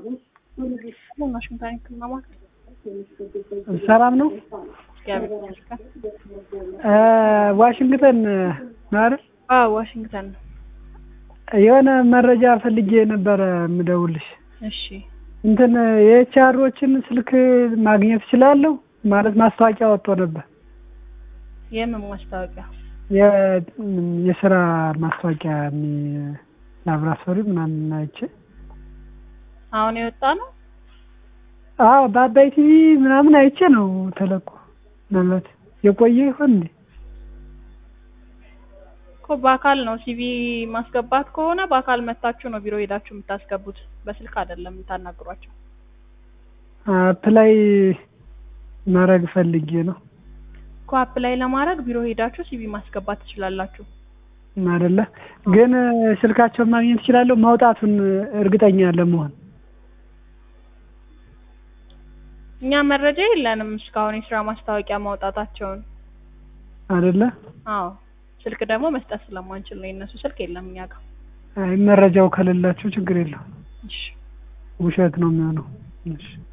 ዋሽንግተን ህክምና ማዕከል ሰላም ነው። እግዚአብሔር ይመስገን። እ ዋሽንግተን ነው አይደል? አዎ ዋሽንግተን ነው። የሆነ መረጃ ፈልጌ ነበረ የምደውልሽ። እሺ እንትን የኤችአሮችን ስልክ ማግኘት እችላለሁ? ማለት ማስታወቂያ ወጥቶ ነበር። የምን ማስታወቂያ? የ- የስራ ማስታወቂያ የሚ- ላብራቶሪ ምናምን አይቼ አሁን የወጣ ነው። አዎ በአባይ ቲቪ ምናምን አይቼ ነው ተለቆ። ምናልባት የቆየ ይሆን እንዴ? እኮ በአካል ነው ሲቪ ማስገባት ከሆነ በአካል መታችሁ ነው ቢሮ ሄዳችሁ የምታስገቡት። በስልክ አይደለም የምታናግሯቸው። አፕላይ ማድረግ ፈልጌ ነው እኮ አፕላይ ለማድረግ ቢሮ ሄዳችሁ ሲቪ ማስገባት ትችላላችሁ። አይደለ? ግን ስልካቸውን ማግኘት እችላለሁ? ማውጣቱን እርግጠኛ ለመሆን እኛ መረጃ የለንም እስካሁን የስራ ማስታወቂያ ማውጣታቸውን። አይደለ? አዎ ስልክ ደግሞ መስጠት ስለማንችል ነው የእነሱ ስልክ የለም እኛ ጋር። አይ መረጃው ከሌላቸው ችግር የለውም። እሺ ውሸት ነው የሚሆነው። እሺ